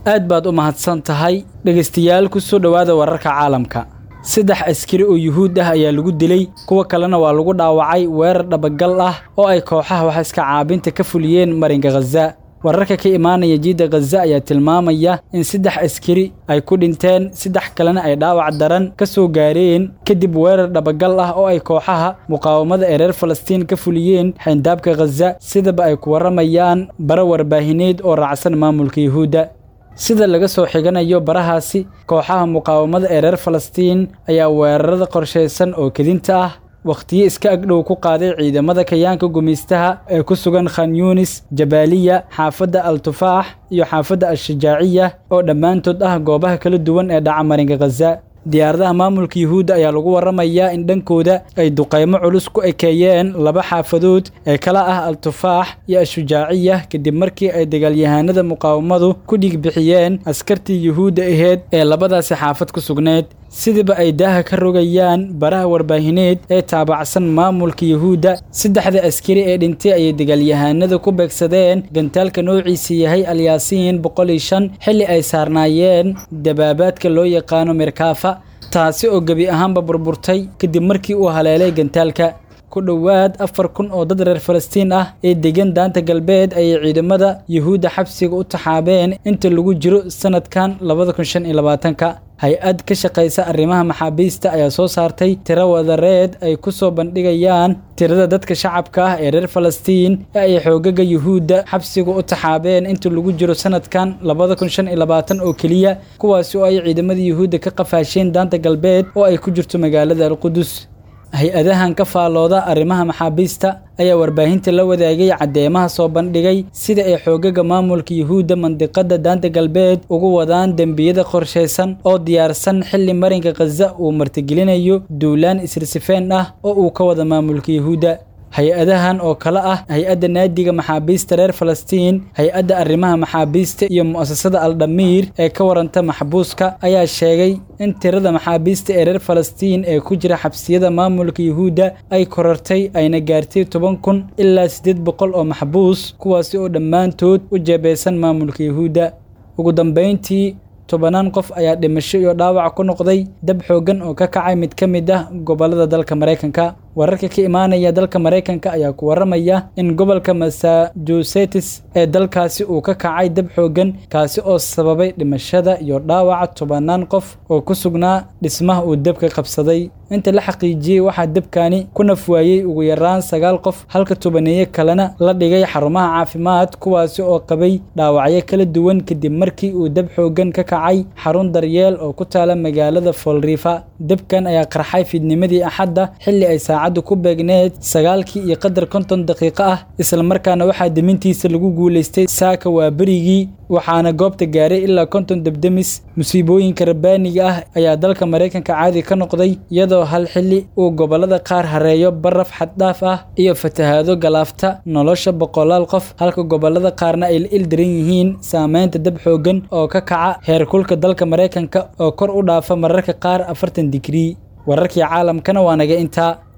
aad baad u mahadsan tahay dhegaystayaal ku soo dhowaada wararka caalamka saddex askari oo yuhuud ah ayaa lagu dilay kuwa kalena waa lagu dhaawacay weerar dhabagal ah oo ay kooxaha wax iska caabinta ka fuliyeen marinka khaza wararka ka imaanaya jiidda khaza ayaa tilmaamaya in saddex askari ay ku dhinteen saddex kalena ay dhaawac daran ka soo gaareen kadib weerar dhabagal ah oo ay kooxaha muqaawamada ee reer falastiin ka fuliyeen xayndaabka khaza sidaba ay ku warramayaan bara warbaahineed oo raacsan maamulka yuhuudda sida laga soo xiganayo barahaasi kooxaha muqaawamada ee reer falastiin ayaa weerarada qorshaysan oo kedinta ah wakhtiyo iska agdhow ku qaaday ciidamada kayaanka gumaystaha ee ku sugan khan yunis jabaaliya xaafadda al tufaax iyo xaafadda al-shajaaciya oo dhammaantood ah goobaha kala duwan ee dhaca marinka khaza diyaaradaha maamulka yuhuudda ayaa lagu warramayaa in dhankooda ay duqaymo culus ku ekeeyeen laba xaafadood ee kala ah al tufaax iyo al-shujaaciya kadib markii ay dagaalyahaanada muqaawamadu ku dhiig bixiyeen askartii yuhuudda aheyd ee labadaasi xaafad ku sugneyd sidiiba ay daaha ka rogayaan baraha warbaahineed ee taabacsan maamulka yuhuudda saddexda askari ee dhintay ayay dagaalyahaanada ku beegsadeen gantaalka noociisa yahay alyaasiin boqol iyo shan xilli ay saarnaayeen dabaabaadka loo yaqaano mirkaafa taasi oo gebi ahaanba burburtay kadib markii uu haleelay gantaalka ku dhowaad afar kun oo dad reer falastiin ah ee degan daanta galbeed ayay ciidamada yuhuudda xabsiga u taxaabeen inta lagu jiro sanadkan labada kun shan iyo labaatanka hay-ad ka shaqaysa arrimaha maxaabiista ayaa soo saartay tiro wadareed ay ku soo bandhigayaan tirada dadka shacabka ah ee reer falastiin ee ay xoogaga yuhuudda xabsiga u taxaabeen inta lagu jiro sanadkan labada kun shan iyo labaatan oo keliya kuwaasi oo ay ciidamada yuhuudda ka qafaasheen daanta galbeed oo ay ku jirto magaalada alqudus hay-adahan ka faallooda arrimaha maxaabiista ayaa warbaahinta la wadaagay caddeemaha soo bandhigay sida ay xoogaga maamulka yuhuudda mandiqadda daanta galbeed ugu wadaan dembiyada qorshaysan oo diyaarsan xilli marinka khaza uu martigelinayo duulaan isirsifeen ah oo uu ka wada maamulka yuhuudda hay-adahan oo kale ah hay-adda naadiga maxaabiista reer falastiin hay-adda arrimaha maxaabiista iyo mu'asasada aldhamiir ee ka waranta maxbuuska ayaa sheegay in tirada maxaabiista ee reer falastiin ee ku jira xabsiyada maamulka yuhuudda ay korartay ayna gaartay toban kun ilaa siddeed boqol oo maxbuus kuwaasi oo dhammaantood u jeebeysan maamulka yuhuudda ugu dambayntii tobanaan qof ayaa dhimasho iyo dhaawac ku noqday dab xooggan oo ka kacay mid ka mid ah gobollada dalka maraykanka wararka ka imaanaya dalka maraykanka ayaa ku warramaya in gobolka massachusetts ee dalkaasi uu ka kacay dab xooggan kaasi oo sababay dhimashada iyo dhaawaca tobanaan qof oo ku sugnaa dhismaha uu dabka qabsaday inta la xaqiijiyey waxaa dabkani ku nafwaayey ugu yaraan sagaal qof halka tobaneeye kalena la dhigay xarumaha caafimaad kuwaasi oo qabay dhaawacyo kala duwan kadib markii uu dab xooggan ka kacay xarun daryeel oo ku taala magaalada foolriifa dabkan ayaa qarxay fiidnimadii axadda xilli ay saacaddu ku beegneed sagaalkii iyo qadar konton daqiiqo ah islamarkaana waxaa demintiisa lagu guulaystay saaka waa berigii waxaana goobta gaaray ilaa konton debdemis musiibooyinka rabbaaniga ah ayaa dalka maraykanka caadi ka noqday iyadoo hal xilli uu gobollada qaar hareeyo baraf xaddhaaf ah iyo fatahaado galaafta nolosha boqolaal qof halka gobollada qaarna ay la ildaran yihiin saameynta dab xooggan oo ka kaca heerkulka dalka maraykanka oo kor u dhaafa mararka qaar afartan digrii wararkii caalamkana waa naga intaa